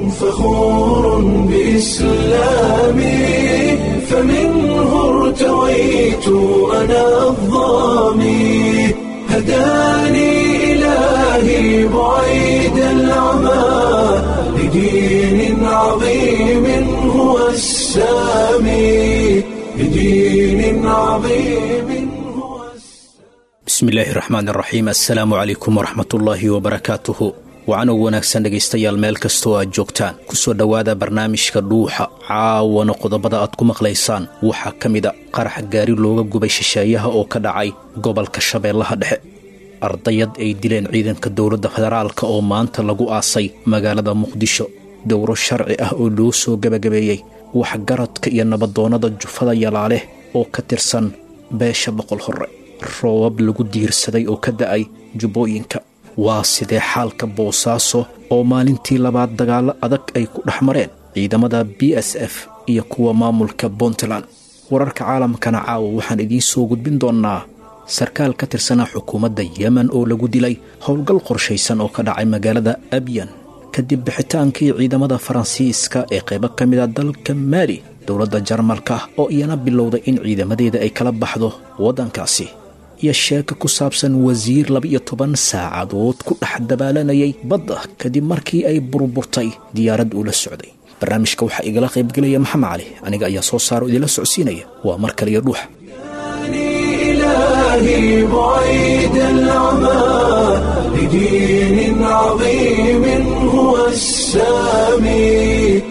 فخور بإسلامي فمنه ارتويت أنا الظامي هداني إلهي بعيد العمى لدين عظيم هو السامي لدين عظيم هو bismillaahi raxmaan raxiim assalaamu calaykum waraxmatullaahi wabarakaatuhu wacanow wanaagsan dhegaystayaal meel kastoo aad joogtaan kusoo dhowaada barnaamijka dhuuxa caawana qodobada aad ku maqlaysaan waxaa ka mida qarax gaari looga gubay shisheeyaha oo ka dhacay gobolka shabeellaha dhexe ardayad ay dileen ciidanka dowladda federaalka oo maanta lagu aasay magaalada muqdisho dowro sharci ah oo loo soo gebagabeeyey waxgaradka iyo nabadoonnada jufada yalaaleh oo ka tirsan beesha boqol hore roobab lagu diirsaday oo ka da'ay jubbooyinka waa sidee xaalka boosaaso oo maalintii labaad dagaallo adag ay ku dhex mareen ciidamada b s f iyo kuwa maamulka puntland wararka caalamkana caawa waxaan idiin soo gudbin doonnaa sarkaal ka tirsanaa xukuumadda yemen oo lagu dilay howlgal qorshaysan oo ka dhacay magaalada abyan kadib bixitaankii ciidamada faransiiska ee qaybo ka mida dalka maali dowladda jarmalka oo iyana bilowday in ciidamadeeda ay kala baxdo waddankaasi iyo sheeko ku saabsan wasiir laba-iyo toban saacadood ku dhex dabaalanayay badda kadib markii ay burburtay diyaarad uu la socday barnaamijka waxaa igala qaybgelaya maxamed cali aniga ayaa soo saaro idinla socodsiinaya waa mar kaliyo dhuuxa إلهي بعيد العمى لدين عظيم هو السامي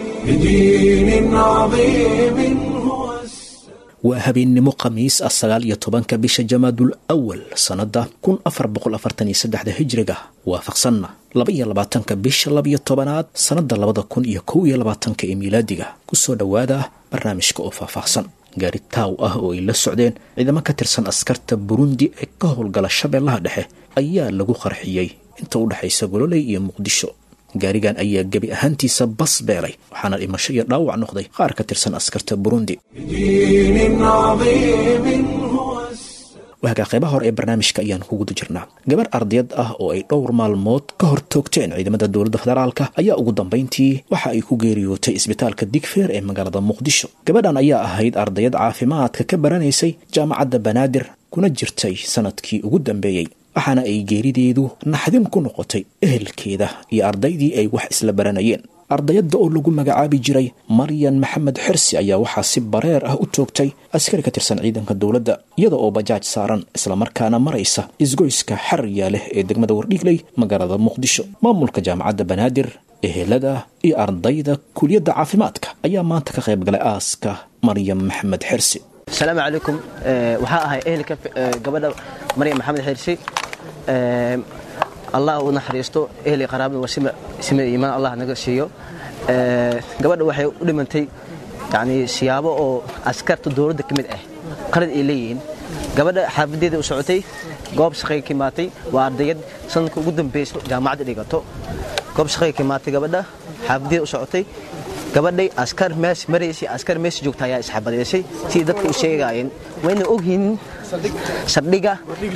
لدين عظيم هو السامي waa habeennimo khamiis ah sagaal iyo tobanka bisha jamaadul awal sannadda kun afar boqol afartan iyo saddexda hijriga waafaqsanna laba iyo labaatanka bisha labiyo tobanaad sannadda labada kun iyo kow iyo labaatanka ee miilaadiga kusoo dhowaada barnaamijka oo faahfaahsan gaari taaw ah oo ay la socdeen ciidamo ka tirsan askarta burundi ee ka howlgala shabeellaha dhexe ayaa lagu qarxiyey inta u dhexaysa gololey iyo muqdisho gaarigan ayaa gebi ahaantiisa bas beelay waxaana dhimasho iyo dhaawac noqday qaar ka tirsan askarta burundi لدين عظيم هو السامي waagaa qaybaha hore ee barnaamijka ayaan ku guda jirnaa gabar ardayad ah oo ay dhowr maalmood ka hor toogteen ciidamada dowladda federaalka ayaa ugu dambayntii waxa ay ku geeriyootay isbitaalka digfeer ee magaalada muqdisho gabadhan ayaa ahayd ardayad caafimaadka ka baranaysay jaamacadda banaadir kuna jirtay sanadkii ugu dambeeyey waxaana ay geerideedu naxdin ku noqotay ehelkeeda iyo ardaydii ay wax isla baranayeen ardayadda oo lagu magacaabi jiray maryan maxamed xirsi ayaa waxaa si bareer ah u toogtay askari ka tirsan ciidanka dowladda iyada oo bajaaj saaran islamarkaana maraysa isgoyska xariya leh ee degmada wardhiigley magaalada muqdisho maamulka jaamacadda banaadir ehelada iyo ardayda kuliyadda caafimaadka ayaa maanta ka qayb galay aaska maryam maxamed xirsi asalaamu calaykum Eh, waxaa ahay ehelka eh, gabadha maryam maxamed xirsi Eh, allah u naxariisto ehli qaraabada waa sima sima iimaan allah naga siiyo Eh, gabadha waxay u dhimantay yani siyaabo oo askarta dowladda ka mid ah qalad ay leeyihiin gabadha xaafadeeda u socotay goob shaqay ka imaatay waa ardayad sanadka ugu dambeyso jaamacadda dhigato goob shaqay ka imaatay gabadha xaafadeeda u socotay gabadhay askar mees maraysay askar mees joogta ayaa isxabadeysay sidii dadka u sheegaayeen wayna ogyihiin saldhiga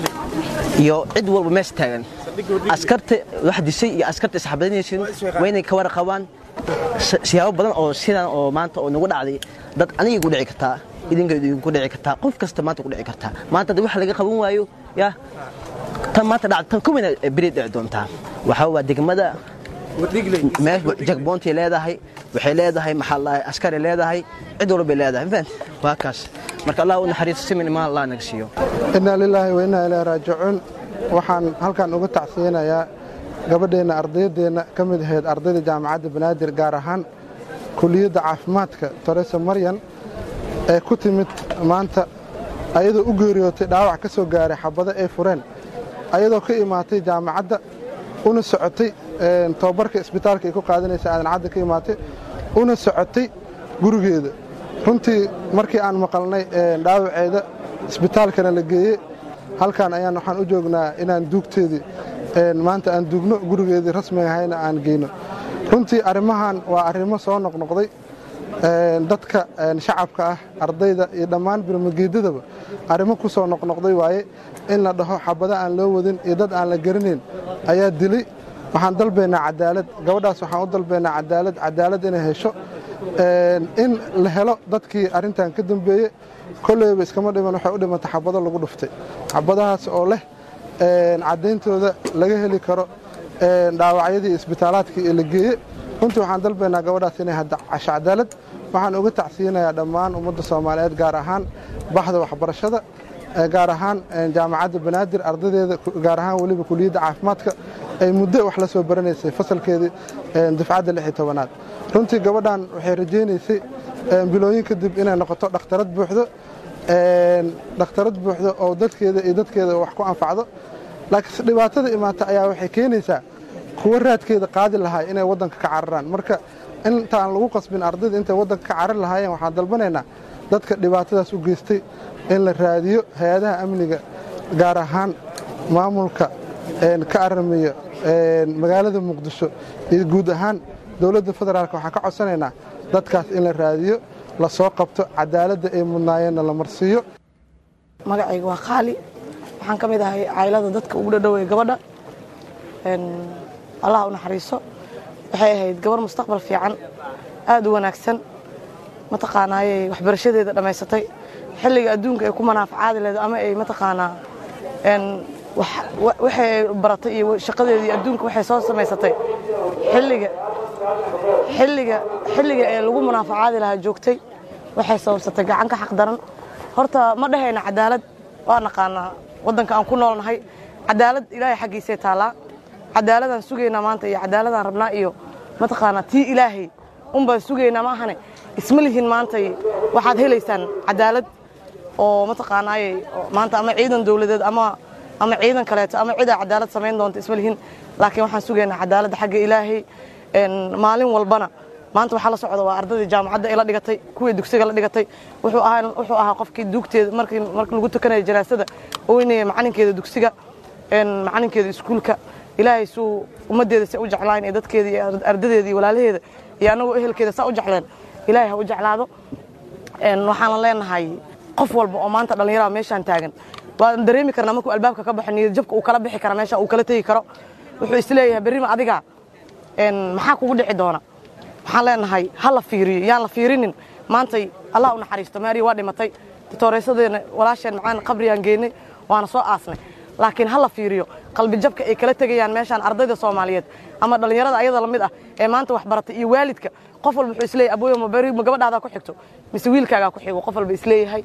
iyo cid walba mees taagan askarta wax disay iyo askarta isxabadinaysin waynay ka warqabaan si- siyaabo badan oo sidan oo maanta oo nagu dhacday dad aniga ku dhici kartaa idinka idinku dhici kartaa qof kasta maanta ku dhici kartaa maanta haddii wax laga qaban waayo ya tan maanta dhacda tan kuwayna beri dhici doontaa waxaa waa degmada meel jagboontay leedahay waxay leedahay maxaa la askari leedahay cid walbay leedahay fahant waa kaas marka allah u naxariisto simin imaan allah naga siiyo innaa lilaahi wa innaa ilaahi raajicuun waxaan halkan uga tacsiyanayaa gabadheenna ardayaddeenna ka mid ahayd ardayda jaamacadda banaadir gaar ahaan kuliyadda caafimaadka toresa maryan ee ku timid maanta ayadoo u geeriyootay dhaawac ka soo gaaray xabado ay fureen ayadoo ka imaatay jaamacadda una socotay een, tababarka isbitaalka ay ku qaadanaysa aadan cadda ka imaatay una socotay gurigeeda runtii markii aan maqalnay een, dhaawaceeda isbitaalkana la geeyey halkan ayaan waxaan u joognaa inaan duugteedii een, maanta aan duugno gurigeedii rasmiga ahayna aan geyno runtii arrimahan waa arrimo soo noqnoqday een, dadka een, shacabka ah ardayda iyo dhammaan birmageedadaba arrimo ku soo noqnoqday waaye in la dhaho xabado aan loo wadin iyo dad aan la garanayn ayaa dilay waxaan dalbaynaa cadaalad gabadhaas waxaan u dalbaynaa cadaalad cadaalad inay hesho in la helo dadkii arrintan ka dambeeyey kolleyba iskama dhiman waxay u dhimantay xabado lagu dhuftay xabadahaas oo leh caddayntooda laga heli karo dhaawacyadii isbitaalaadkii ee la geeye runtii waxaan dalbaynaa gabadhaas inay hasho cadaalad waxaan uga tacsiyinayaa dhammaan ummadda soomaaliyeed gaar ahaan baxda waxbarashada gaar ahaan jaamacadda banaadir ardadeeda gaar ahaan weliba kuliyadda caafimaadka ay muddo wax la soo baranaysay fasalkeedii dufcadda lix iyo tobanaad runtii gabadhan waxay rajaynaysay bilooyin kadib inay noqoto dhakhtarad buuxdo dhakhtarad buuxdo oo dadkeeda iyo dadkeeda wax ku anfacdo laakiin dhibaatada imaata ayaa waxay keenaysaa kuwo raadkeeda qaadi lahaa inay waddanka ka cararaan marka intaan lagu qasbin ardayda intay waddanka ka carari lahaayeen waxaan dalbanaynaa dadka dhibaatadaas u geystay in la raadiyo hay-adaha amniga gaar ahaan maamulka ka aramiyo magaalada muqdisho iyo guud ahaan dowladda federaalk waxaan ka codsanaynaa dadkaas in la raadiyo la soo qabto cadaaladda ay mudnaayeenna la marsiiyo magacayga waa qaali waxaan ka mid ahay caylada dadka ugu dhadhowey gabadha allah u naxariiso waxay ahayd gabar mustaqbal fiican aad u wanaagsan mataqaanaayey waxbarashadeeda dhammaysatay xilliga adduunka ay ku manaafacaadi leedo ama ay mataqaanaa waxay baratay iyo shaqadeedii adduunka waxay soo samaysatay xilliga xilliga xilliga ee lagu munaafacaadi lahaa joogtay waxay sababsatay gacan ka xaq daran horta ma dhahayna cadaalad waa naqaanaa waddanka aan ku noolnahay cadaalad ilaahay xaggiisay taallaa cadaaladaan sugaynaa maanta iyo cadaaladaan rabnaa iyo mataqaanaa tii ilaahay unbaan sugaynaa ma ahane isma lihin maantay waxaad helaysaan cadaalad oo mataqaanaaye maanta ama ciidan dowladeed ama ama ciidan kaleeto ama cidaa cadaalad samayn doonta isma lihin laakiin waxaan sugaynaa cadaaladda xagga ilaahay maalin walbana maanta waxaa la socda waa ardaydii jaamacadda ay la dhigatay kuwii dugsiga la dhigatay wuxuu ahaa qofkii duugteeda markii lagu tukanaya janaasada oynaya macalinkeeda dugsiga macalinkeeda iskuulka ilaahay suu ummaddeeda say u jeclaan iyo dadkeeda iyo ardadeeda iyo walaalaheeda iyo annagoo ehelkeeda saa u jecleen ilaahay ha u jeclaado waxaana leenahay qof walba oo maanta dhallinyarada meeshaan taagan waan dareemi karnaa markuu albaabka ka baxo niyad jabka uu kala bixi kara meesha uu kala tegi karo wuxuu isleeyahay berrima adiga maxaa kugu dhici doona waxaan leenahay ha la fiiriyo yaan la fiirinin maantay allah u naxariisto maariya waa dhimatay titooreysyadeena walaasheen macaan qabriyaan geynay waana soo aasnay laakiin ha la fiiriyo qalbi jabka ay kala tegayaan meeshaan ardayda soomaaliyeed ama dhallinyarada ayada la mid ah ee maanta wax baratay iyo waalidka qof walba wuxuu isleeyahay abooyo ma beri ma gabadhaadaa ku xigto mise wiilkaagaa ku xigo qof walba isleeyahay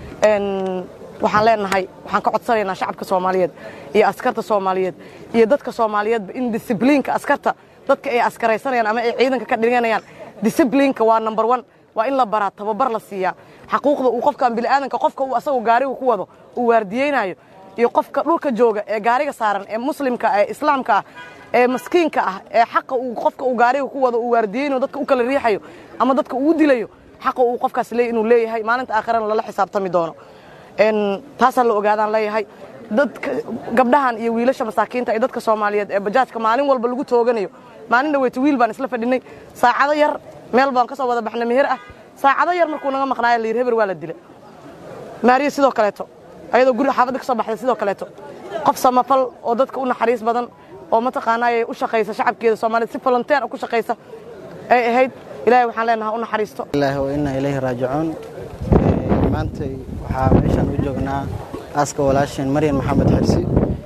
waxaan leenahay waxaan ka codsanaynaa shacabka soomaaliyeed iyo askarta soomaaliyeed iyo dadka soomaaliyeedba in disibliinka askarta dadka ay askaraysanayaan ama ay ciidanka ka dhiganayaan disibliinka waa number one waa in la baraa tababar la siiyaa xaquuqda uu qofkan bini'aadanka qofka uu asagoo gaariga ku wado uu waardiyeynaayo iyo qofka dhulka jooga ee gaariga saaran ee muslimka ee islaamka ah ee maskiinka ah ee xaqa uu qofka uu gaariga ku wado uu waardiyeynayo dadka u kala riixayo ama dadka uu dilayo xaqa uu qofkaas leey inuu leeyahay maalinta aakhirana lala xisaabtami doono taasaa la ogaadaan leeyahay dadka gabdhahan iyo wiilasha masaakiinta iyo dadka soomaaliyeed ee bajaajka maalin walba lagu tooganayo maalin dhaweyta wiil baan isla fadhinay saacado yar meel baan ka soo wada baxnay meher ah saacado yar markuu naga maqnaayo layidhi heber waa la dilay maariya sidoo kaleeto ayadoo guriga xaafadda ka soo baxday sidoo kaleeto qof samafal oo dadka u naxariis badan oo mataqaanaaye u shaqaysa shacabkeeda soomaaliyed si volonteer ku shaqaysa ay ahayd ilaahay waxaan leenahay u naxariisto ilaahi wa inna ilayhi raajicuun maantay waxaa meeshaan u joognaa aaska walaasheen maryan maxamed xirsi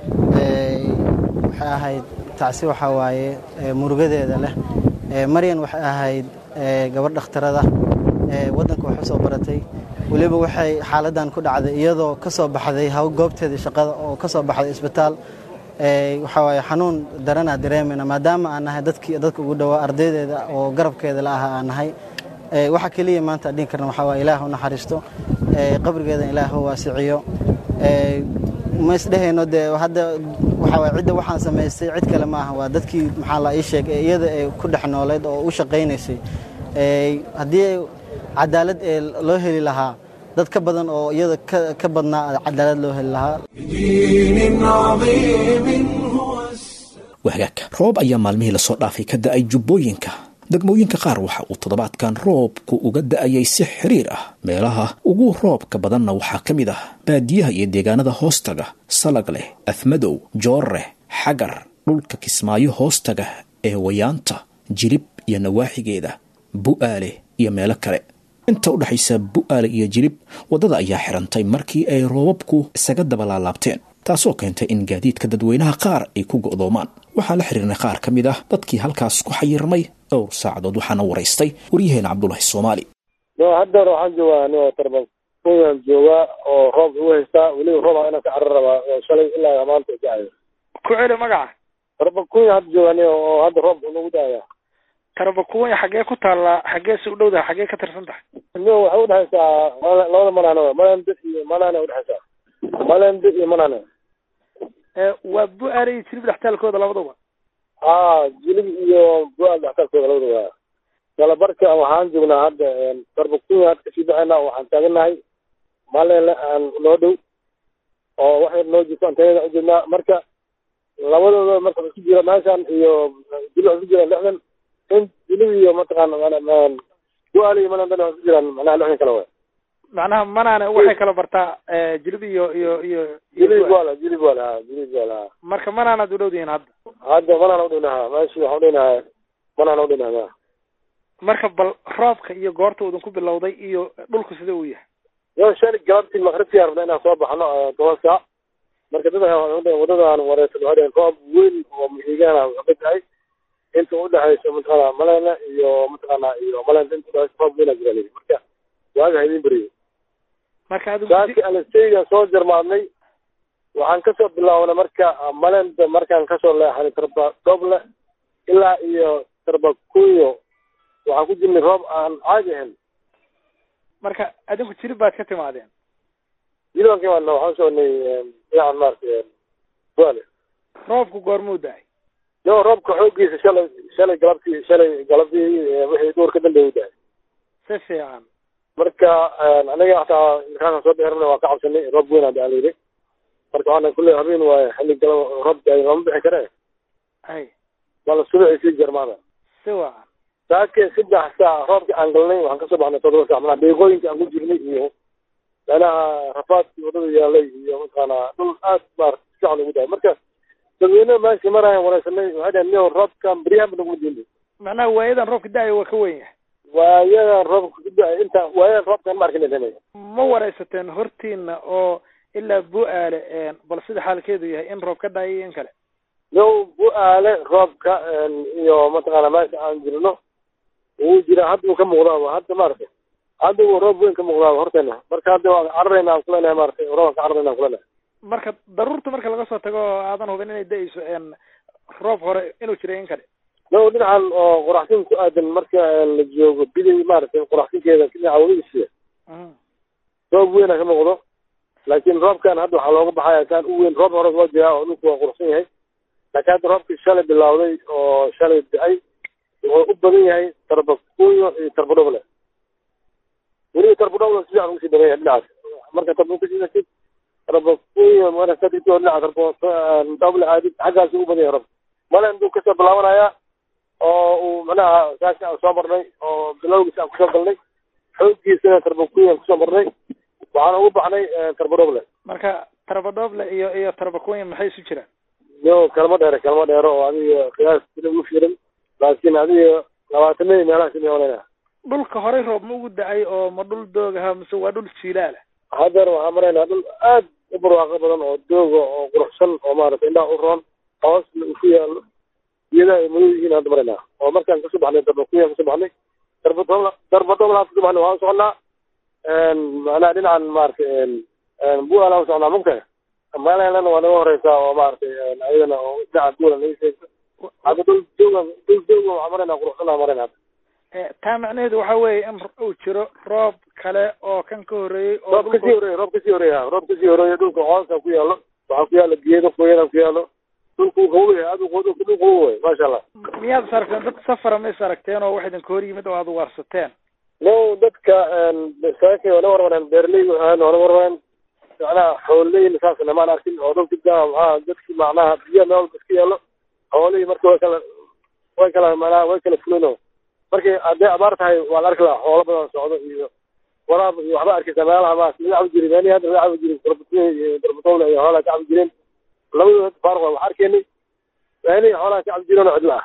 waxay ahayd tacsi waxaa waaye murugadeeda leh maryan waxay ahayd gabadh dhakhtarada waddanka wax u soo baratay weliba waxay xaaladdan ku dhacday iyadoo ka soo baxday haw goobteedii shaqada oo ka soo baxday isbitaal waxaa waaye xanuun daranaa dareemayna maadaama aan nahay dadkii dadka ugu dhowaa ardaydeeda oo garabkeeda la ahaa aan nahay waxa keliya maanta adhin karna waxaa waaye ilaah u naxariisto qabrigeeda ilaah u waasiciyo ma isdhehayno dee hadda waxaa waaye cidda waxaan samaystay cid kale ma aha waa dadkii maxaa la ii sheeg ee iyada ay ku dhex nooleyd oo u shaqaynaysay haddii cadaalad ee loo heli lahaa dad ka badan oo iyada ka badnaa cadaalad loo heli lahaa بدين عظيم هو السلام wahagaag roob ayaa maalmihii lasoo dhaafay ka da'ay jubbooyinka degmooyinka qaar waxa uu toddobaadkan roobku uga da'ayay si xiriir ah meelaha ugu roobka badanna waxaa ka mid ah baadiyaha iyo deegaanada hoostaga salag leh afmadow joorre xagar dhulka kismaayo hoostaga ee wayaanta jilib iyo nawaaxigeeda bu'aale iyo meelo kale inta u dhexaysa bu'aale iyo jilib waddada ayaa xirantay markii ay roobabku isaga dabalaalaabteen taasoo keentay in gaadiidka dadweynaha qaar ay ku go'doomaan waxaan la xiriirnay qaar ka mid ah dadkii halkaas ku xayirmay dhowr saacadood waxaana waraystay waryaheena cabdulahi soomaali no haddeer waxaan joogaa anigoo tarban kunyaan joogaa oo roob ugu haystaa weliba roob inaan ka carar rabaa oo shalay ilaa maanta dacayo ku celi magaca tarban kunya hadda jooga aniga oo hadda roob nagu daaya tarbakuwanya xaggee ku taallaa xaggee si u dhowdaha xaggee ka tirsan tahay no waxay udhexaysaa mala- labada manaano malande iyo manane udhexaysaa malande iyo manane waa bu-aale iyo jilib dhextaalkooda labaduba aa jilib iyo bual dhextaalkooda labada waa galabarka waxaan joognaa hadda tarban kunya hadda kasii baxayna waxaan taaganahay malele aan noo dhow oo waxay noo jirto antayada ujeednaa marka labadooda marka isku jira meeshan iyo jilib isku jiraan lixdan in jilib iyo mataqaana bual iyo malandana isku jiraan macnaha lixdan kale way macnaha manaane waxay kala bartaa jilib iyo iyo iyo iyo jilib Bu-aale. bual jilib bual ha jilib bual ha marka manaanaad u dhowdihiin hadda hadda manaan udhinaha meeshi waxaan udhinaha manaan udhinaha marka bal roobka iyo goorta uu idinku bilowday iyo dhulku sida uu yahay yo shali galabtii maqribkii rabna inaan soo baxno eh, toban saac marka dad wadadaan wareersan waxay dhaheen roob weyn oo mihigaana ka tahay inta udhexaysa mataqaana malena iyo mataqaana iyo malena inta udhexaysa roob weynaa jira lii marka waaga ha idin beriyo marka adigu saaki alasteygan soo jarmaadnay waxaan kasoo bilaabnay marka malenda markaan kasoo leexanay tarba doble ilaa iyo tarba kunyo waxaan ku jirnay roob aan caadi ahayn marka adinku jilib baad ka timaadeen jilbanka imaadna waxaan soconay dhinacan maarata buale roobku goormuu da-ay yo roobka xooggiisa shalay shalay galabtii shalay galabtii eh, wixii duur ka dambeeya u dahay si fiican marka aniga hataa markaasaan soo dheerana waa ka cabsanay roob weyn aa la yidhi marka waxaana kulle habeen waaye xilli galaba roob daay lama bixi kare ay bal subaxii sii jarmaada si wacan saake saddex saac roobka aan galnay waxaan kasoo baxnay toddoba saac manaa deeqooyinka aan ku jirnay iyo meelaha rafaadkii wadada yaalay iyo mataqaana dhul aad maar fiican ugu dahay marka dadweynaha meesha maraayan wareysanay waxay dhaheen niyo roobkan beryahan ba naguma diinay macnaha waayadan roobka da-ay waa ka weyn yahay waayadan roobka ku da- inta waayadan roobkan ma arkin dhanay ma wareysateen hortiina oo ilaa bu-aale bal sida xaalkeedu yahay in roob ka da-ay iyo in kale yow bu-aale roobka iyo mataqaana meesha aan jirno wuu jira hadda uu ka muuqdaa hadda maaragtay hadda uu roob weyn ka muuqdaa horteena marka hadda waan cararayna aan kuleenahay maaragtay roobaan ka cararayna aan kuleenahay marka daruurta marka laga soo tago oo aadan hubin inay da-ayso roob hore inuu jiray in kale yow dhinacan oo qoraxsin ku aadan marka la joogo biday maaragtay qoraxsinkeeda dhinaca wadadiisa Mhm. roob weyna ka muuqdo laakiin roobkan hadda waxaa looga baxaya kaan u weyn roob hore waa jiraa oo dhulku waa quruxsan yahay laakiin hadda roobkii shalay bilowday oo shalay da-ay wuxuu u badan yahay tarbakunyo iyo tarbadhoble weliba tarbadhoble si fiican ugu sii badan yahay dhinacaas marka tarbakunyo tarbakunyo marka ka dhigto dhinaca tarbadhoble aadid xaggaas u badan yahay roobka malen buu kasoo bilaabanaya oo uu macnaha saasi aan soo marnay oo bilowgiisa aan kusoo galnay xooggiisana tarbakunyo aan kusoo marnay waxaan ugu baxnay tarbadhoble marka tarbadhooble iyo iyo tarbakunya maxay isu jiraan yo kalma dheere kalma dheero oo adiga qiyaas sida ugu fiiran laakiin adiga labaatanadii meelaha simeolena dhulka horey roob ma ugu da-ay oo ma dhul doogaha mise waa dhul jiilaala haddeer waxaan maraynaa dhul aad u barwaaqo badan oo dooga oo quruxsan oo maaragtay indhaha u roon hoosna uu ku yaalo iyada ay madow yihiin hadda maraynaa oo markaan kasoo baxnay darbakuya kasoo baxnay darbadobla darbadoblaan kasoo baxnay waxaan soconaa macnaha dhinacan maaragtay bualaan u soconaa mugtahay meelana waa naga horeysaa oo maaragtay ayadana oo dhinaca duula naga sheegto hadda dhul dooga dhul dooga waxaan maraynaa quruxsanaa maraynaa taa macnaheedu waxa weeye in uu jiro roob kale oo kan ka horreeyey oo roob kasii horeeya roob kasii horeeya roob kasii horeeya dhulka hoosa ku yaalo waxaa ku yaalo geedo qoyana ku yaalo dhulku qabow yahay aad dhul qabow way maasha allah miyaad is aragteen dad safara ma is aragteen oo wax idinka hor yimid oo aad ugaarsateen no dadka saakay waa na warwareen beeraley waa na warwareen macnaha xooleyna saasna maan arkin oo dhulka gaa maxaa dadki macnaha biyo meel walba iska yaalo xoolihii marka way kala way kala macnaha way kala fulino markay hadday abaar tahay waa la arki lahaa xoolo badan socdo iyo waraab iyo waxba arkaysa meelaha maas laga cabi jiray meelihii hadda laga cabi jiray darbatoole iyo darbatoole iyo xoolaha ka cabi jireen labadooda faaruq waa wax arkaynay meelihii xoolaha ka cabdijiroon oo cidla ah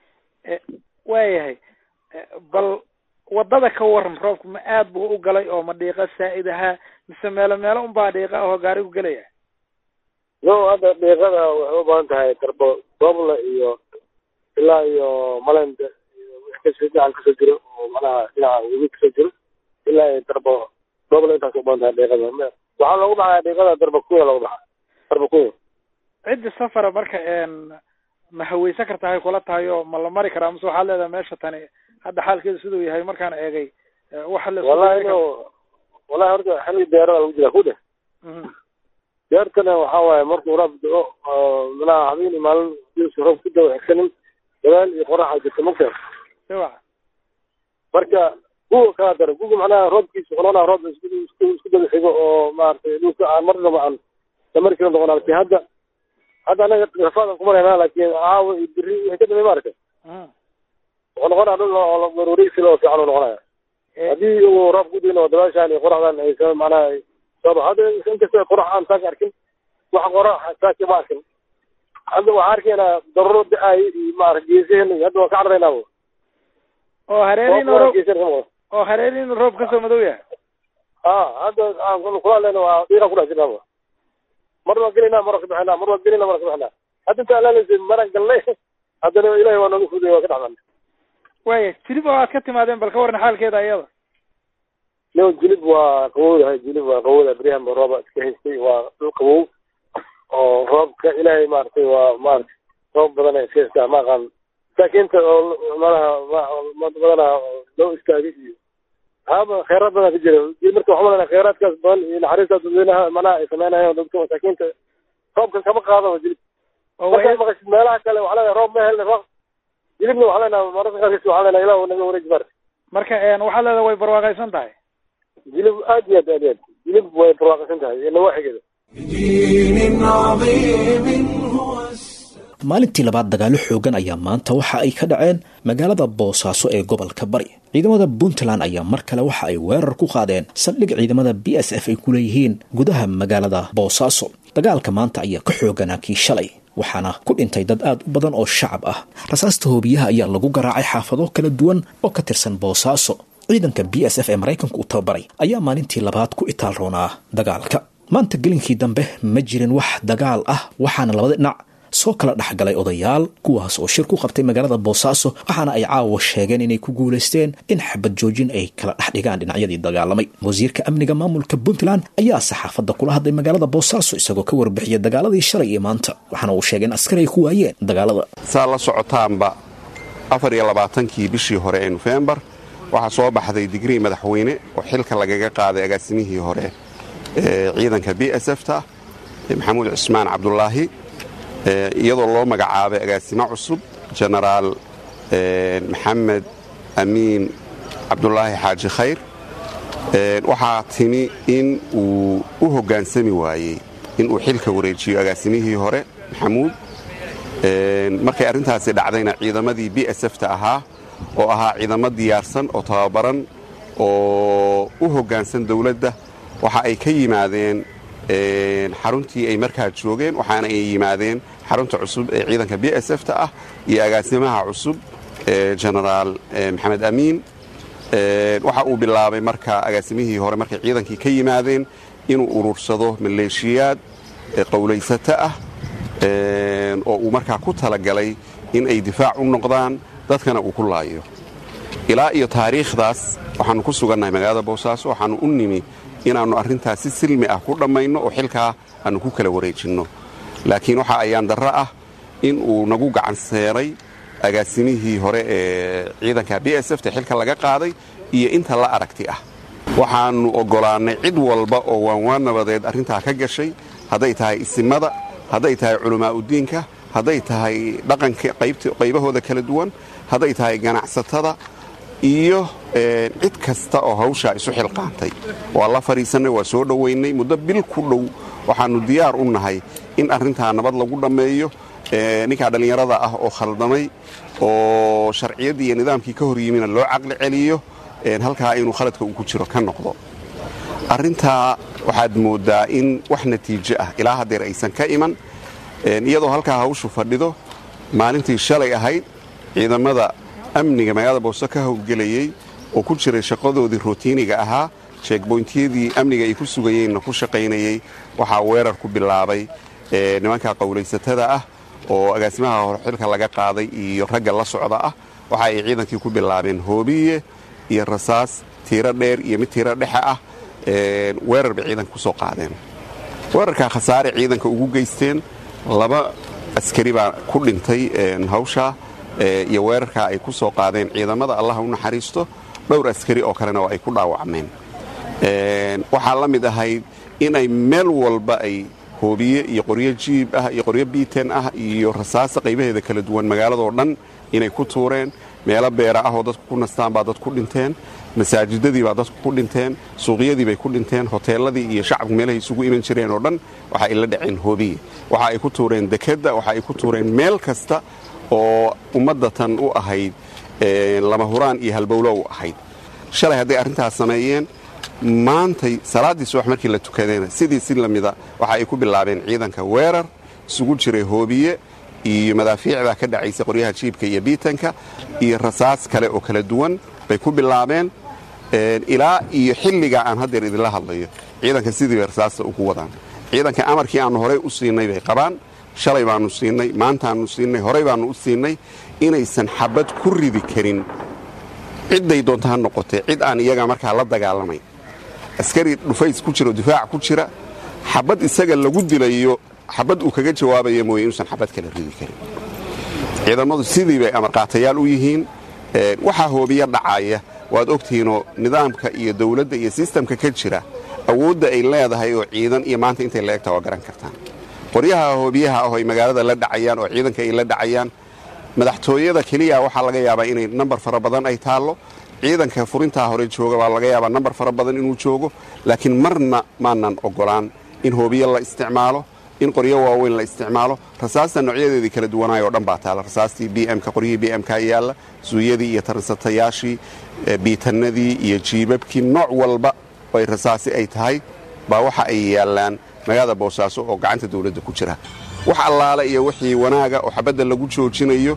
waayahay bal wadada ka waran roobku ma aad buu u galay oo ma dhiiqa saa'id ahaa mise meelo meelo unbaa dhiiqa ahoo gaarigu gelaya no hadda dhiiqada waxay u badan tahay darbo doobla iyo ilaa iyo malenda iyo wix kasoo dhinacan kasoo jiro oo macnaha dhinaca webi kasoo jiro ilaa iyo darbo doobla intaas u badan tahay dhiiqada waxaa loogu baxaya dhiiqada darba kuya loogu baxa darba kuya cidda safara marka ma haweysan kartaa hay kula tahay oo ma la mari karaa mase waxaad leedahay meesha tani hadda xaalkeedu siduu yahay markaan eegay waxa la wallahi inu wallahi horta xilli beerada lagu jira ku dheh beertana waxa waaye markuu roob do oo manaha habeen iyo maalin diisu roob ku dawa xigsanin dabaal iyo qoraxa jirta magta siwa marka guga kala dara guga macnaha roobkiisa qolona roob isku isku isku daba xigo oo maaragtay dhulka aan marnaba aan la mari karin noqon laakiin hadda hadda anaga rafaadan ku maraynaa laakiin caawa iyo biri wixii ka dambeey maaragtay wuxuu noqonaya dhul oo wareegsi oo fiican uu noqonaya haddii uu roob ku diino dabaashaan iyo qoraxdan ay soo macnaha soo hadda inkastoo qorax aan saaka arkin wax qorax saaka ma arkin hadda waxaa arkaynaa daruro da-ay iyo maarata geesaheen iyo hadda waan ka cararaynaa oo hareeriin roob oo hareeriin roob kasoo madow yahay ha hadda aan kula hadlayna waa dhiiqa ku dhex jirnaa mar waan gelinaa mar waan ka bixinaa mar waan gelinaa mar waan ka bixinaa hadda inta alaaleysa maraan galnay haddana ilahi waa nooga fuday waa ka dhexdan waya jilib oo aad ka timaadeen bal ka waran xaalkeeda iyada no jilib waa qabowdahay jilib waa qabowda beryahan ba rooba iska haystay waa dhul qabow oo roobka ilaahay maaragtay waa maarata roob badan iska haystaa ma aqaan masaakiinta oo malaha badanaa loo istaagay iyo haaba kheyraad badan ka jira marka waxaa malanaa kheyraadkaas badan iyo naxariista dadweynaha manaha ay sameynayaan dadka masaakiinta roobkan kama qaadaba jilib markaad maqashid meelaha kale waxaa leedahay roob ma helna roob jilibna waxaa leenaha mararka qaarkiis waxaa leenaha ilah naga wareeji mar marka waxaa leedahay way barwaaqaysan tahay jilib aad iyo aad aad iyo aad jilib way barwaaqaysan tahay iyo nawaaxigeeda بدين عظيم هو maalintii labaad dagaalo xoogan ayaa maanta waxa ay ka dhaceen magaalada boosaaso ee gobolka bari ciidamada puntland ayaa mar kale waxa ay weerar ku qaadeen saldhig ciidamada b s f ay ku leeyihiin gudaha magaalada boosaaso dagaalka maanta ayaa ka xooganaa kii shalay waxaana ku dhintay dad aad u badan oo shacab ah rasaasta hoobiyaha ayaa lagu garaacay xaafado kala duwan oo ka tirsan boosaaso ciidanka b s f ee maraykanka u tababaray ayaa maalintii labaad ku itaal roonaa dagaalka maanta gelinkii dambe ma jirin wax dagaal ah waxaana labada dhinac soo kala dhexgalay odayaal kuwaas oo shir ku qabtay magaalada boosaaso waxaana ay caawa sheegeen inay ku guulaysteen in xabad joojin ay kala dhex dhigaan dhinacyadii dagaalamay wasiirka amniga maamulka puntland ayaa saxaafadda kula hadlay magaalada boosaaso isagoo ka warbixiyay dagaaladii shalay iyo maanta waxaana uu sheegay in askari ay ku waayeen dagaalada saa la socotaanba afar iyo labaatankii bishii hore ee nofembar waxaa soo baxday digrii madaxweyne oo xilka lagaga qaaday agaasimihii hore ee ciidanka b s f ta maxamuud cismaan cabdulaahi iyadoo loo magacaabay agaasimo cusub jenaraal maxamed amiin cabdulaahi xaaji khayr waxaa timi in uu u hoggaansami waayey inuu xilka wareejiyo agaasimihii hore maxamuud markay arrintaasi dhacdayna ciidamadii b s f ta ahaa oo ahaa ciidamo diyaarsan oo tababaran oo u hoggaansan dawladda waxa ay ka yimaadeen xaruntii ay markaa joogeen waxaana ay yimaadeen xarunta cusub ee ciidanka b s f ta ah iyo agaasimaha cusub jenaraal maxamed amiin waxa uu bilaabay marka agaasimihii hore markay ciidankii ka yimaadeen inuu urursado maleeshiyaad qowlaysato ah oo uu markaa ku talagalay in ay difaac u noqdaan dadkana uu ku laayo ilaa iyo taariikhdaas waxaannu ku sugannahay magaalada boosaaso waxaannu u nimi inaannu arrintaas si silmi ah ku dhammayno oo xilkaa aannu ku kala wareejinno laakiin waxa ayaan darro ah in uu nagu gacan seeray agaasimihii hore ee ciidanka b s f ta xilka laga qaaday iyo inta la aragti ah waxaannu oggolaannay cid walba oo waanwaan nabadeed arrintaa ka gashay hadday tahay isimada hadday tahay culammaa'udiinka hadday tahay dhaqanka qaybahooda kala duwan hadday tahay ganacsatada iyo cid kasta oo hawshaa isu xilqaantay waa la fadhiisannay waa soo dhowaynay muddo bil ku dhow waxaannu diyaar u nahay in arrintaa nabad lagu dhammeeyo ninkaa dhallinyarada ah oo khaldamay oo sharciyaddii iyo nidaamkii ka hor yimina loo caqli celiyo halkaa inuu khaladka uu ku jiro ka noqdo arrintaa waxaad mooddaa in wax natiijo ah ilaa haddeer aysan ka iman iyadoo halkaa hawshu fadhido maalintii shalay ahayd ciidamada amniga magaalada boose ka howlgelayey oo ku jiray shaqadoodii rotiiniga ahaa sheegboyntiyadii amniga ay ku sugayeenna ku shaqaynayey waxaa weerar ku bilaabay nimanka qowlaysatada ah oo agaasimaha horxilka laga qaaday iyo ragga la socda ah waxa ay ciidankii ku bilaabeen hoobiye iyo rasaas tiiro dheer iyo mid tiiro dhexe ah weerar bay ciidanka ku soo qaadeen weerarkaa khasaare ciidanka ugu geysteen laba askari baa ku dhintay hawshaa iyo weerarkaa ay ku soo qaadeen ciidamada allaha u naxariisto dhowr askari oo kalena oo ay ku dhaawacmeen waxaa la mid ahayd inay meel walba ay hoobiye iyo qoryo jiib ah iyo qoryo biiten ah iyo rasaasa qaybaheeda kala duwan magaaladoo dhan inay ku tuureen meelo beera ah oo dadku ku nastaan baa dad ku dhinteen masaajidadii baa dadku ku dhinteen suuqyadii bay ku dhinteen hoteeladii iyo shacabku meelahay isugu iman jireen oo dhan waxa ay la dhaceen hoobiye waxa ay ku tuureen dekedda waxa ay ku tuureen meel kasta oo ummaddatan u ahayd lama huraan iyo halbowlo u ahayd shalay hadday arrintaas sameeyeen maantay salaaddii subax markii la tukadeena sidii si lamida waxa ay ku bilaabeen ciidanka weerar isugu jiray hoobiye iyo madaafiicda ka dhacaysa qoryaha jiibka iyo biitanka iyo rasaas kale oo kala duwan bay ku bilaabeen ilaa iyo xilligaa aan haddeer idinla hadlayo ciidanka sidii bay rasaasta ugu wadaan ciidanka amarkii aannu horey u siinay bay qabaan shalay baannu siinay maantaannu siinay horey baannu u siinay inaysan xabad ku ridi karin cidday doonta ha noqotee cid aan iyaga markaa la dagaalamayn askari dhufays ku jira oo difaac ku jira xabad isaga lagu dilayo xabad uu kaga jawaabaya mooye inuusan xabad kala ridi karin ciidamadu sidii bay amarqaatayaal u yihiin waxaa hoobiya dhacaya waad ogtihiinoo nidaamka iyo dawladda iyo sistamka ka jira awoodda ay leedahay oo ciidan iyo maanta intay la egta waa garan kartaan qoryaha hoobiyaha ah oo ay magaalada la dhacayaan oo ciidanka ay la dhacayaan madaxtooyada keliya waxaa laga yaabaa inay nambar fara badan ay taallo ciidanka furintaa hore jooga waa laga yaabaa nambar fara badan inuu joogo laakiin marna maanan ogolaan in hoobiye la isticmaalo in qoryo waaweyn la isticmaalo rasaasta noocyadeedii kala duwanaay oo dhan baa taalla rasaastii bmka qoryihii bmka yaalla suuyadii iyo taransatayaashii biitannadii iyo jiibabkii nooc walba ay rasaasi ay tahay baa waxa ay yaallaan magaalada boosaaso oo gacanta dawladda ku jira wax allaale iyo wixii wanaaga oo xabadda lagu joojinayo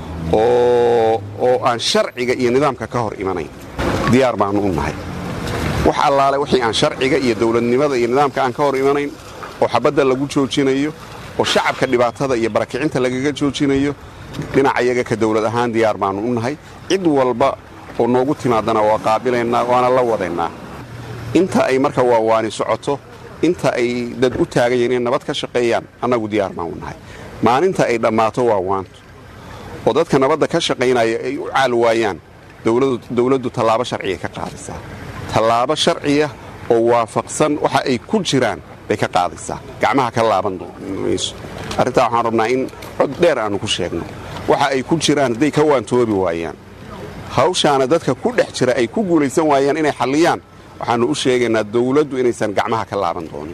oo aan sharciga iyo nidaamka ka hor imanayn diyaar baannu u nahay wax allaale wixii aan sharciga iyo dawladnimada iyo nidaamka aan ka hor imanayn oo xabadda lagu joojinayo oo shacabka dhibaatada iyo barakicinta lagaga joojinayo dhinaca iyaga ka dawlad ahaan diyaar baannu u nahay cid walba oo noogu timaadana waa qaabilaynaa waana la wadaynaa inta ay marka waawaani socoto inta ay dad u taagan yihiin inay nabad ka shaqeeyaan annagu diyaar baan u nahay maalinta ay dhammaato waa waanto oo dadka nabadda ka shaqaynaya ay u caal waayaan dawladdu tallaabo sharciya ka qaadaysaa tallaabo sharciya oo waafaqsan waxa ay ku jiraan bay ka qaadaysaa gacmaha ka laaban mayso arrintaa waxaan rabnaa in cod dheer aannu ku sheegno waxa ay ku jiraan hadday ka waantoobi waayaan hawshaana dadka ku dhex jira ay ku guulaysan waayaan inay xalliyaan waxaannu u sheegaynaa dawladdu inaysan gacmaha ka laaban doonin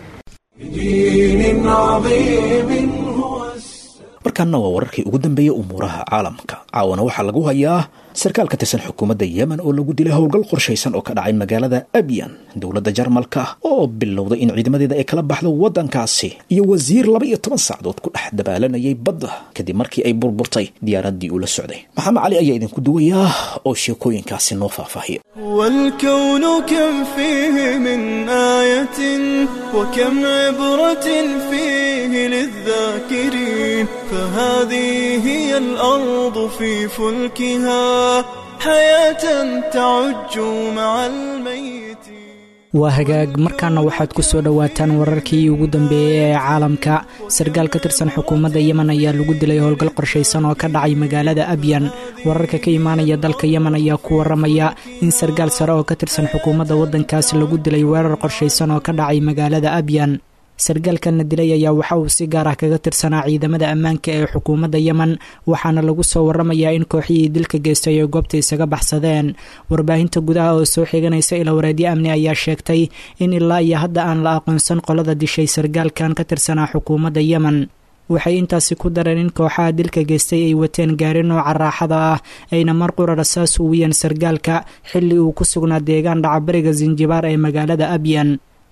markaana waa wararkii ugu dambeeyey umuuraha caalamka caawana waxaa lagu hayaa sarkaal ka tirsan xukuumadda yemen oo lagu dilay howlgal qorshaysan oo ka dhacay magaalada abyan dowladda jarmalka oo bilowday in ciidamadeeda ay kala baxdo waddankaasi iyo wasiir laba iyo toban sacdood ku dhex dabaalanayay badda kadib markii ay burburtay diyaaraddii uu la socday maxamed cali ayaa idinku duwayaa oo sheekooyinkaasi noo faahfaahiya والكون كم فيه من آية وكم عبرة فيه للذاكرين فهذه هي الأرض في فلكها حياة تعج مع الميت waa hagaag markaana waxaad ku soo dhowaataan wararkii ugu dambeeyey ee caalamka sarkaal ka tirsan xukuumadda yemen ayaa lagu dilay howlgal qorshaysan oo ka dhacay magaalada abyan wararka ka imaanaya dalka yemen ayaa ku waramaya in sarkaal sare oo ka tirsan xukuumadda waddankaasi lagu dilay weerar qorshaysan oo ka dhacay magaalada abyan sarkaalkanna dilay ayaa waxa uu si gaar ah kaga tirsanaa ciidamada ammaanka ee xukuumadda yemen waxaana lagu soo waramayaa in kooxihii dilka geystay ay goobta isaga baxsadeen warbaahinta gudaha oo soo xiganaysa ilawareedyo amni ayaa sheegtay in ilaa iyo hadda aan la aqoonsan qolada dishay sarkaalkan ka tirsanaa xukuumadda yemen waxay intaasi ku dareen in kooxaha dilka geystay ay wateen gaari nooca raaxada ah ayna mar qura rasaas uwiyeen sarkaalka xilli uu ku sugnaa deegaan dhacabariga sinjibaar ee magaalada abyan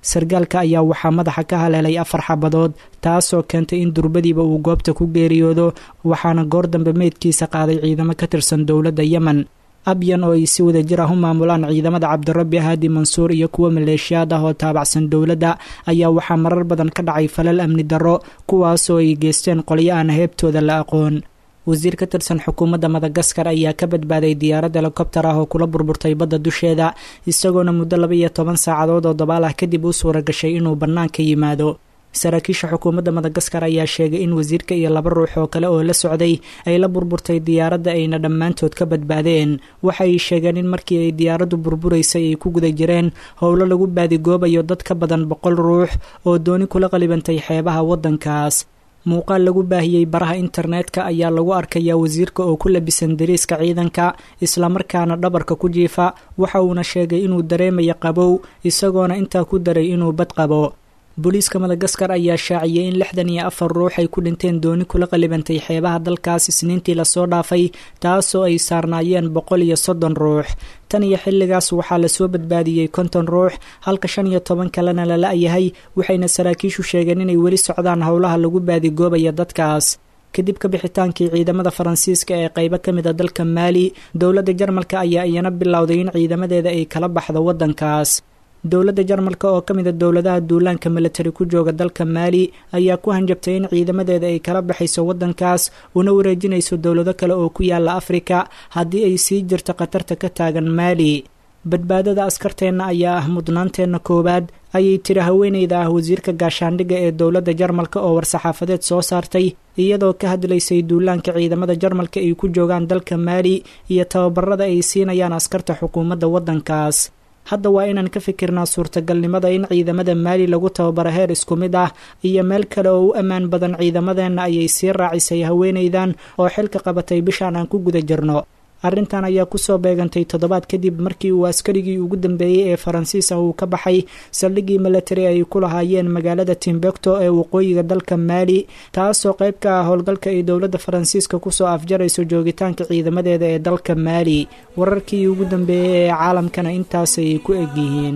sargaalka ayaa waxaa madaxa ka haleelay afar xabadood taasoo keentay in durbadiiba uu goobta ku geeriyoodo waxaana goor dambe meydkiisa qaaday ciidamo ka tirsan dowladda yemen abyan oo ay si wada jir ah u maamulaan ciidamada cabdirabbi haadi mansuur iyo kuwa maleeshiyaad ah oo taabacsan dowladda ayaa waxaa marar badan ka dhacay falal amni darro kuwaasoo ay geysteen qolyo aan heebtooda la aqoon wasiir ka tirsan xukuumadda madagaskar ayaa ka badbaaday diyaarad helikobtar ah oo kula burburtay badda dusheeda isagoona muddo laba iyo toban saacadood oo dabaal ah kadib u suura gashay inuu bannaanka yimaado saraakiisha xukuumadda madagaskar ayaa sheegay in wasiirka iyo laba ruux oo kale oo la socday ay la burburtay diyaaradda ayna dhammaantood ka badbaadeen waxay sheegeen in markii ay diyaaraddu burburaysay ay ku guda jireen howlo lagu baadigoobayo dad ka badan boqol ruux oo dooni kula qalibantay xeebaha waddankaas muuqaal lagu baahiyey baraha internetka ayaa lagu arkayaa wasiirka oo ku labisan dariiska ciidanka islamarkaana dhabarka ku jiifa waxa uuna sheegay inuu dareemayo qabow isagoona intaa ku daray inuu bad qabo booliiska madagaskar ayaa shaaciyey in lixdan iyo afar ruux ay ku dhinteen dooni kula qalibantay xeebaha dalkaas isniintii lasoo dhaafay taasoo ay saarnaayeen boqol iyo soddon ruux tan iyo xilligaas waxaa lasoo badbaadiyey konton ruux halka shan iyo toban kalena la la-yahay waxayna saraakiishu sheegeen inay weli socdaan howlaha lagu baadigoobaya dadkaas kadib ka bixitaankii ciidamada faransiiska ee qaybo ka mid a dalka maali dowladda jarmalka ayaa iyana bilowday in ciidamadeeda ay kala baxdo waddankaas dowladda jarmalka oo ka mid a dowladaha duulaanka milatari ku jooga dalka maali ayaa ku hanjabtay in ciidamadeeda ay kala baxayso waddankaas una wareejinayso dowlado kale oo ku yaala afrika haddii ay sii jirto khatarta ka taagan maali badbaadada askarteenna ayaa ah mudnaanteenna koowaad ayay tiri haweeneyda ah wasiirka gaashaandhigga ee dowladda jarmalka oo war-saxaafadeed soo saartay iyadoo ka hadlaysay duulaanka ciidamada jarmalka ay ku joogaan dalka maali iyo tababarada ay siinayaan askarta xukuumadda waddankaas hadda waa inaan ka fikirnaa suurtagalnimada in ciidamada maali lagu tababaro heer isku mid ah iyo meel kale oo u ammaan badan ciidamadeenna ayay sii raacisay haweenaydan oo xilka qabatay bishaan aan ku guda jirno arrintan ayaa kusoo beegantay toddobaad kadib markii uu askarigii ugu dambeeyey ee faransiis ah uu ka baxay saldhiggii milatari ay ku lahaayeen magaalada timbekto ee waqooyiga dalka maali taasoo qayb ka ah howlgalka ay dowladda faransiiska kusoo afjarayso joogitaanka ciidamadeeda ee dalka maali wararkii ugu dambeeyey ee caalamkana intaasay ku egyihiin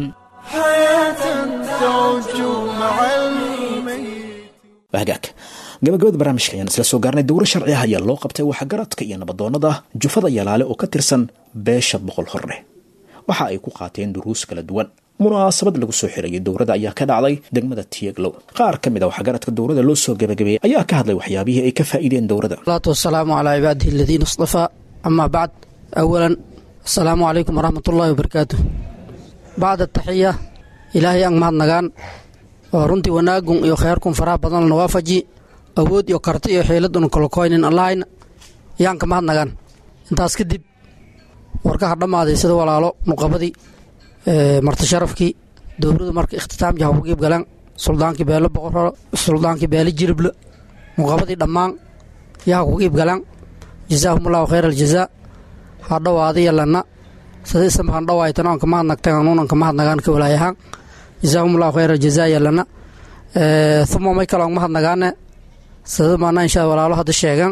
hagaag gabagabada barnaamijka ayaan isla soo gaarnay dowro sharci ah ayaa loo qabtay waxgaradka iyo nabadoonnada jufada yalaale oo ka tirsan beesha boqol horleh waxa ay ku qaateen duruus kala duwan munaasabad lagu soo xirayay dowrada ayaa ka dhacday degmada tiyeglow qaar ka mid a waxgaradka dowrada loo soo gabagabeeyey ayaa ka hadlay waxyaabihii ay ka faa'iideen dowrada salaatu wasalaamu calaa cibaadihi aladiina istafaa amaa bacd awalan asalaamu calaykum waraxmat ullaahi wabarakaatu bacda taxiya ilaahay aan mahadnagaan oo runtii wanaagun iyo kheyrkun faraha badan lana waafaji awood iyo karti iyo xiiladuna kolokoynin allahayna yaan ka mahadnagaan intaas kadib warkaha dhammaaday sida walaalo nuqabadii marti sharafkii dowladu marka ikhtitaamjaha uga qiib galeen suldaankii beelo boqorro suldaankii beelo jirible nuqabadii dhammaan yaha ku qiib galeen jazaahumullahu khayr aljazaa ha dhowaadiya lana sida isam han dhowaytan oon ka mahadnagtan anuunan ka mahadnagaan ka walaayahaan jazaahumullahu khayr aljazaa yalana uma may kaloon mahadnagaane sida maana insha walaalo hadda sheegan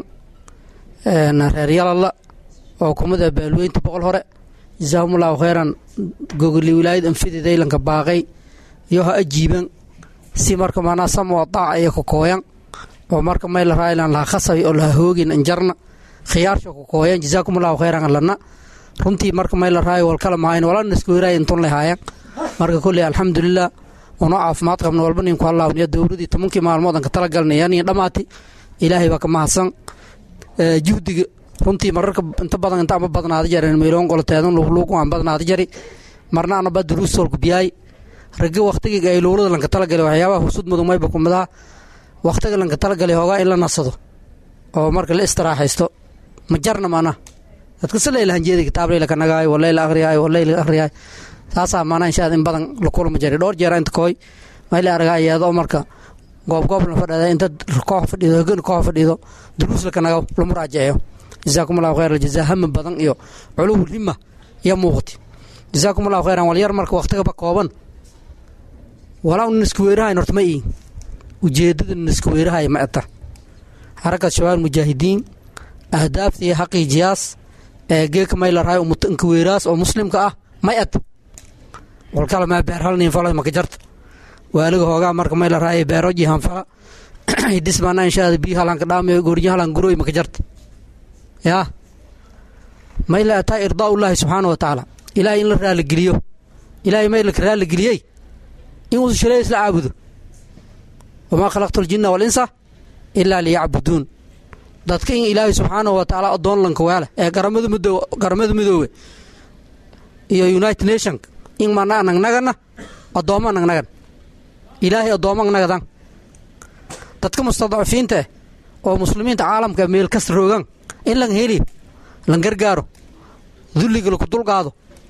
reer yalalla oo kumida baalweynta boqol hore jazaahumullahu khayran gogoli wilaayad anfididaylanka baaqay iyo ha ajiiban si marka maanaa samoo daaca iyo kokooyan oo marka may la raaylan laha khasabi oo laha hoogin anjarna khiyaarsho kokooyan jazaakumullahu khayran lana runtii marka may la raayo walkala mahayn walana iskuwiraay intun lahaayan marka kolley alxamdulilah unoo caafimaad qabna walba ninku halaawniya dowladii tobankii maalmood aan ka talagalnaya niyo dhammaati ilaahay baa ka mahadsan juhdiga runtii mararka inta badan inta ama badnaada jaren meeloon qoloteedan luugluugu aan badnaada jari marna anaba duruus solku biyaay ragga wakhtigiga ay lowlada lanka talagalay waxyaabaha husud mudug mayba kumidaa wakhtiga lanka talagalay hoogaa in la nasado oo marka la istiraaxaysto ma jarna maana dadka si layla hanjeeda kitaab layla ka nagaayo walay la akhriyaayo walay la akhriyaayo saasaa maanaa inshaad in badan la kulma jari dhowr jeera inta kooy mayla argaa iyadoo marka goobgoob la fadhada inta koox fadhido hogan koox fadhido duruus laka nago la muraajaceeyo jazaakum allahu khayr aljazaa hama badan iyo culuw hima iyo muuqati jazaakum allahu khayran walyar marka wakhtigaba kooban walaa nisku weerahayn horta ma iin ujeedada nisku weerahay ma eta xarakat shabaab mujaahidiin ahdaafta iyo xaqii jiyaas ee geeka may la rahay umutanka weeraas oo muslimka ah may et walkala maa beer halnin falay maka jarta waaliga hoogaa marka may la raaya beeroji hanfala hidis maana inshaada biyo halanka dhaamayo gooryo halan guroy maka jarta yaa may la ataa irdaa ullaahi subxaana wa tacaala ilaahay in la raaligeliyo ilaahay may laka raaligeliyey in uu shilay isla caabudo wamaa khalaqtu aljinna walinsa ilaa liyacbuduun dadka in ilaahay subxaana wa tacaala addoon lanka waala ee garamada midoo garamada midoobe iyo united nation in mana nagnagana addoomma nagnagan ilaahay addoomma nagadan dadka mustadcafiinta eh oo muslimiinta caalamka meel kasta roogan in lan heli lan gargaaro dulliga laku dulqaado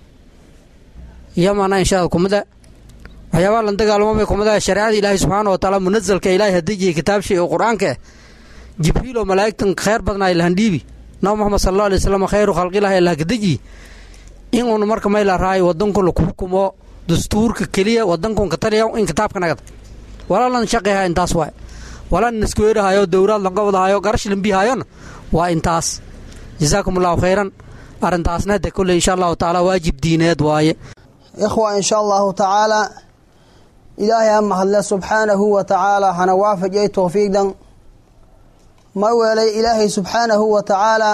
iyo mana inshaada kumada waxyaabaha lan dagaalamamay kumada shareecada ilaahay subxaana wa tacaala munazalka ilaahay hadejiyay kitaabshay oo qur-aanka eh jibriil oo malaa'igtan khayr badnaa lahandhiibi nabi moxamed sala alla alay wasalam khayru khalqilahi lahakadejiyi in uun marka may la raayo wadanku laku hukumo dastuurka keliya wadankun ka taliya in kitaabka nagad walaa lan shaqayha intaas waay walaa naskuweerahayo dowlaad lanqabadahayo garash lambihayona waa intaas jasaakum allahu khayran arrintaasna hade kolley insha allahu tacaala waajib diineed waaye ikhwa insha allahu tacaala ilaahay ha mahadle subxaanahu wa tacaala hana waafajiyay towfiiqdan ma weelay ilaahay subxaanahu wa tacaala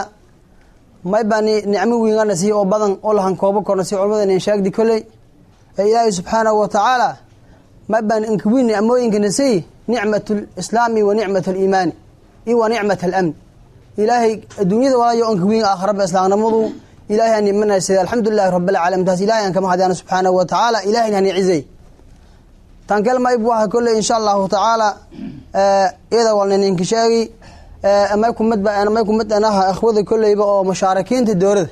may baa nicmo wiingana sii oo badan oo lahan koobo korna si culmadan sheegdi kolley ee ilaahay subxaanahu wa tacaala may baan inkawiin nicmooyinkana sii nicmat lislaami wa nicmat aliimaani iyo wa nicmat alamn ilaahay adduunyada walaayo onkawiin aakharaba islaamnimadu ilahay aan imanaysa alxamdulilahi rabbilcaalamiin taas ilahay aan kama hadyaano subxaanahu wa tacaala ilahay hani cizay tan kale mayb waxa kolley insha allahu tacaala iyada walna ninka sheegi may kumid may kumid anaha akhwada kolleyba oo mushaarakiinta dowlada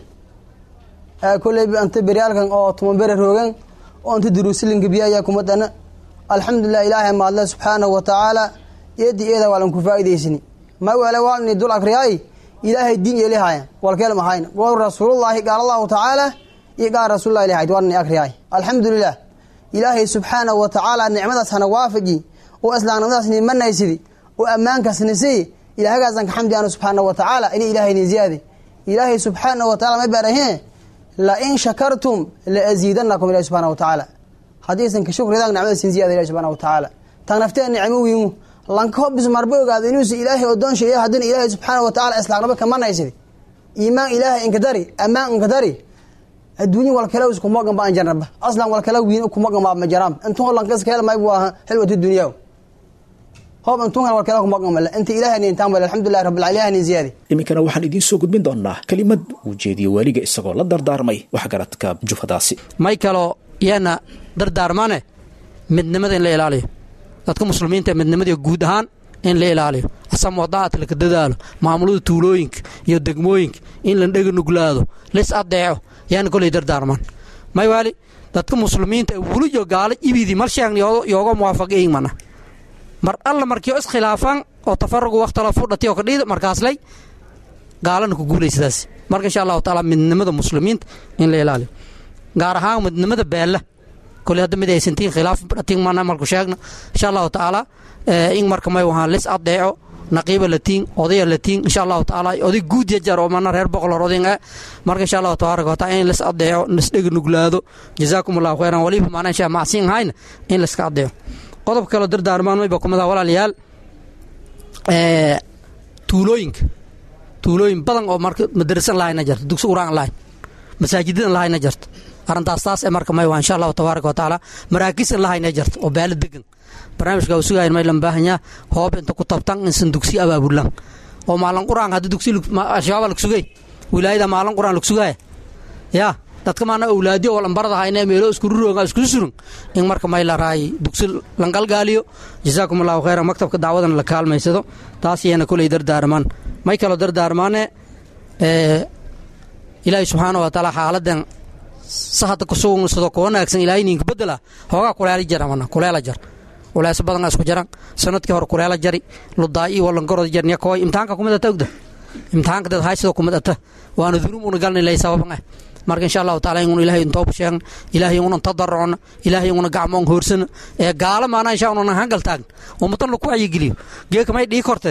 kolleyba anta beryaalkan oo tumabere roogan oo anta duruusilinka biya ayaa kumid ana alxamdulilah ilaahay maadle subxaanahu wa tacaala iyadi iyada waalan ku faa'idaysani ma wale waalni dul akriyaay ilaahay diin yeelihaya walkeel mahayna goor rasuulullaahi qaala allahu tacaala iyo qaal rasuulullahi ilahayd waarni akriyaay alxamdulilah ilaahay subxaanahu wa tacaala nicmadaas hana waafaji oo islaamnimadaas nimanaysidi oo ammaankaas nisii ilaahagaasan ka xamdi anu subxaanahu wa tacaala ini ilaahayni ziyaade ilaahay subxaanahu wa tacala ma baarahe la in shakartum la aziidanakum ilahi subxana wa tacaala haddaysan ka shukridan nicmadasin ziyada ilahi subxana wa tacaala tan nafteen nicmo wiimu lanka hobis marba ogaado inuusa ilaahay odoonsha iyo haddina ilaahay subxaana wa tacala islaamnimo kamanaysidi iimaan ilaahay inka dari ammaan inka dari adduunye walkale iskumogan ba an jarnaba aslan walkale wiin kumogan ba majaraan intuu lankas kale maybu aha xilwatu dunyaa hoob intuu hal walkale kumogan male inta ilaahay intaan wala alxamdulillahi rabbil alamin ziyadi iminkana waxaan idiin soo gudbin doonaa kelimad uu jeediyo waaliga isagoo la dardaarmay waxgaradka jufadaasi may kaloo yeena dardaarmane midnimada in la ilaaliyo dadka muslimiinta midnimada guud ahaan in la ilaaliyo asam wadaat laka dadaalo maamulada tuulooyinka iyo degmooyinka in la dhega nuglaado lis adeeco yaana koley dardaarmaan may waali dadka muslimiinta wuliyo gaalo ibidi mal sheegn yooga muwaafaqeyin mana mar alla markii iskhilaafaan oo tafarugu wakhtala fudhati oo kadhiida markaaslay gaalana ku guulaysadaas marka insha allahu tacaala midnimada muslimiinta in la ilaaliyo gaar ahaan midnimada beella koley hadda mid aysantiin khilaaf dhatiin mana marku sheegna insha allahu tacaala in marka may wahaan lis adeeco naqiiba latiin odaya latiin insha allahu tacaala oday guud yajar oo mana reer boqol hor odin marka insha allahu tabaaraka wataala in lis adeeco lisdhega nuglaado jazaakum allahu khayran waliba maana insha macsiin hayna in liska adeeco qodob kaloo dardaarmaan mayba kumada walaalayaal tuulooyinka tuulooyin badan oo marka madarasan lahayna jarto dugsi quraan lahayn masaajidadan lahayna jarto arrintaas taas ee marka may waa insha allahu tabaaraka wa tacaala maraakisan lahayna jarto oo baalo degan barnaamijka uu sugayan may lan baahanyaa hoob inta ku tabtan insan dugsi abaabulan oo maalin quraan hadda dugsi al-shabaab lag sugay wilaayada maalin quraan lag sugaya yaa dadka maana awlaadiyo oo lambarada hayna meelo isku rurooga isku surun in marka may la raay dugsi langalgaaliyo jazaakum allahu khayran maktabka dacwadana la kaalmaysado taas iyana koley dardaarmaan may kaloo dardaarmaane ilaahay subxaana wa tacaala xaaladan sahada kusugsado ku wanaagsan ilaahay ninka bedela hoogaa kuleela jara mana kuleela jar culeys badan isku jaran sanadkii hore kuleela jari ludaa'i walangorod jar nyakooy imtixaanka kumid ata ogda imtixaanka dad haysidoo kumid ata waana dunuub una galna ilay sababan ah marka insha allahu taala inun ilahay intooba sheegna ilaahay unan tadarrucna ilaahay una gacmoon hoorsana ee gaala maana insha unan hangal taagna ummatan laku wacyigeliyo geeka may dhii korte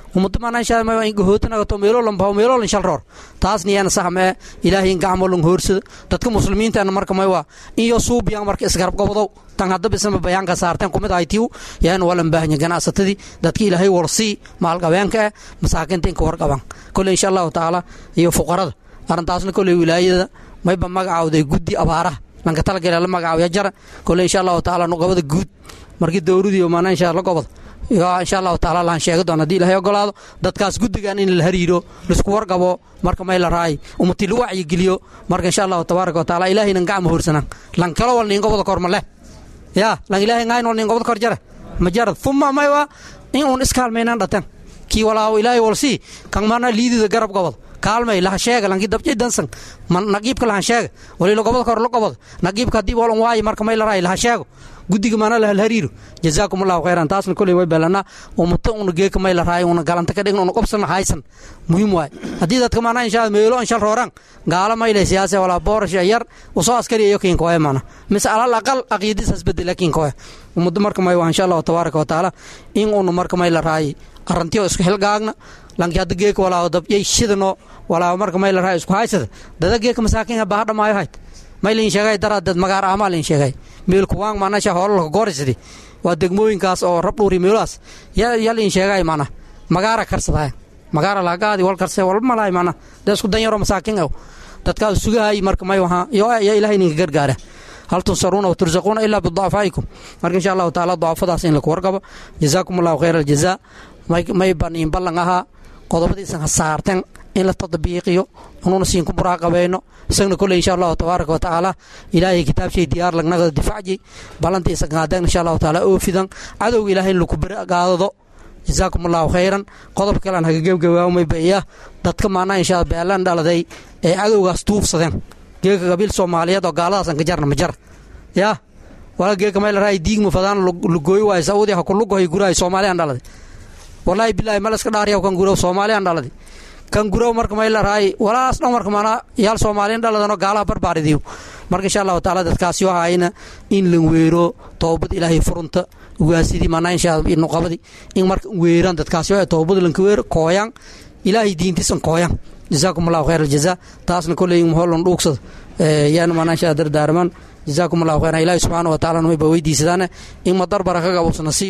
ummadda maanaa inshaa ma in gahootanagato meeloolan baho meeloolan shal roor taasna yaana sahmee ilaahay in gacmo lan hoorsada dadka muslimiintaana marka may waa in yo suubiyan marka isgarab gobodow tan hadda bisama bayaanka saarteen kumid ahaytiw yaana walan baahanya ganacsatadii dadka ilaahay warsii maalqabeenka ah masaakiinta inka warqaban kole insha allahu tacaala iyo fuqarada arrintaasna koley wilaayada mayba magacawday guddi abaaraha lanka talagale la magacaawya jara kole insha allahu tacaala nuqabada guud markii dowladii maana insha la goboda insha allahu taala laan sheegi doona hadii ilahay ogolaado dadkaas guddigan in la hariiro laisku warqabo marka may la raay ummati la wacyigeliyo marka insha allahu tabaaraka wataala ilaahaynan gacma hoorsanan lan kalo wal nin goboda kor male ya lan ilaahay ngayn wal nin goboda kor jara ma jara thumma may wa in uun iskaalmaynan dhatan kii walaawo ilaahay walsii kan mana liidida garab gobod kaalmay laha sheega lankii dabjay dansan naqiibka lahan sheega walila gobod kor la gobod naqiibka haddii walan waayi marka may la raay laha sheego guddiga maana lahal hariiro jazaakum allahu khayran taasna koley way beelanaa umuto una geeka may la raay una galanta ka dhigna una qobsana haysan muhiim waay haddii dadka maana inshaa meelo an shal rooraan gaala mayle siyaase walaa boorasha yar usoo askari iyo kiinkoe maana mise alal aqal aqiidis hasbedela kiinkoe ummadda marka may waa insha allahu tabaaraka watacaala in una marka may la raay arrantiyo isku xilgaagna lanki hadda geeka walaawo dabyay shidano walaawo marka may la raay isku haysada dada geeka masaakiinha baahadha maayo hayt may liin sheegay daraadeed magaar ahmaa liin sheegay meel kuwaan maanasha hoolalka goorisdi waa degmooyinkaas oo rab dhuuri meelahaas ya liin sheegay maana magaara karsadaa magaara laagaadi wal karse walba malahay maana dee isku danyaro masaakiin aw dadkaa sugahay marka may wahaa yo ya ilaahay ninka gargaara hal tunsaruuna watursaquuna ilaa biducafaa'ikum marka insha allahu tacaala ducafadaas in laku warqabo jazaakum allahu khayra aljazaa may baniin ballan ahaa qodobadiisan ha saarteen in la tadbiiqiyo unuuna siinku muraaqabayno isagna koley insha allahu tabaaraka wa tacaala ilaahay kitaabshay diyaar lagnagada difacji ballantiisa qaadeen insha allahu tacaala oofidan cadowga ilaahay in laku baragaadado jazaakum allahu khayran qodob kalean haga gebgabaamay baiya dadka maanaa insha beelan dhaladay ee cadowgaas tuubsadeen geeka qabiil soomaaliyeed oo gaaladaas an ka jarna ma jar yaa wala geeka may la raay diigma fadaan lugooy waay saudi ha kulugohay gurahay soomaaliyan dhaladay wallaahi bilaahi mal iska dhaariyaw kan gurow soomaaliyan dhaladi kan gurow marka may la raay walaas dhan marka maanaa yaal soomaaliyan dhaladanoo gaalaha barbaaridiyo marka insha allahu tacaala dadkaasi waxaayna in lan weero toobad ilaahay furunta ugaasidii maanaa insha nuqabadi in marka weeraan dadkaasi waa toobad lanka weero kooyaan ilaahay diintiisan kooyaan jazaakum allahu khayr aljazaa taasna koley holan dhuugsada yaana maanaa insha dardaarmaan jazaakum allahu khayran ilaahi subxaana wa tacaala mayba weydiisadaane in madar baraka gabowsana siiyo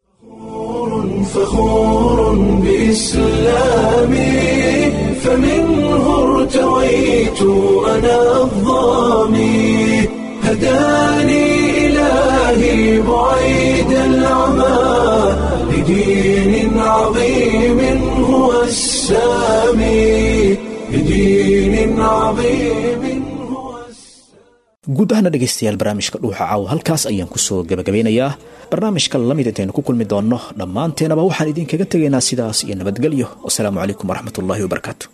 فخور بإسلامي فمنه ارتويت أنا الظامي هداني إلهي بعيد العمى لدين عظيم هو السامي لدين عظيم guud ahaana dhegaystayaal barnaamijka dhuuxa caawa halkaas ayaan kusoo gabagabeynayaa barnaamijka lamid intaynu ku kulmi doonno dhammaanteenaba waxaan idinkaga tegaynaa sidaas iyo nabadgelyo wasalaamu calaykum waraxmat ullahi wabarakaatu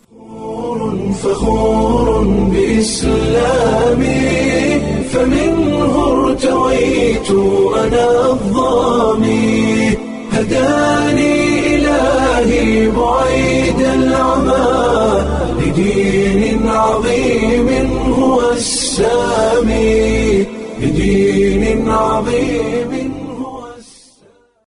فخور بإسلامي فمنه ارتويت أنا الظامي هداني إلهي بعيد العمى لدين عظيم هو السامي لدين عظيم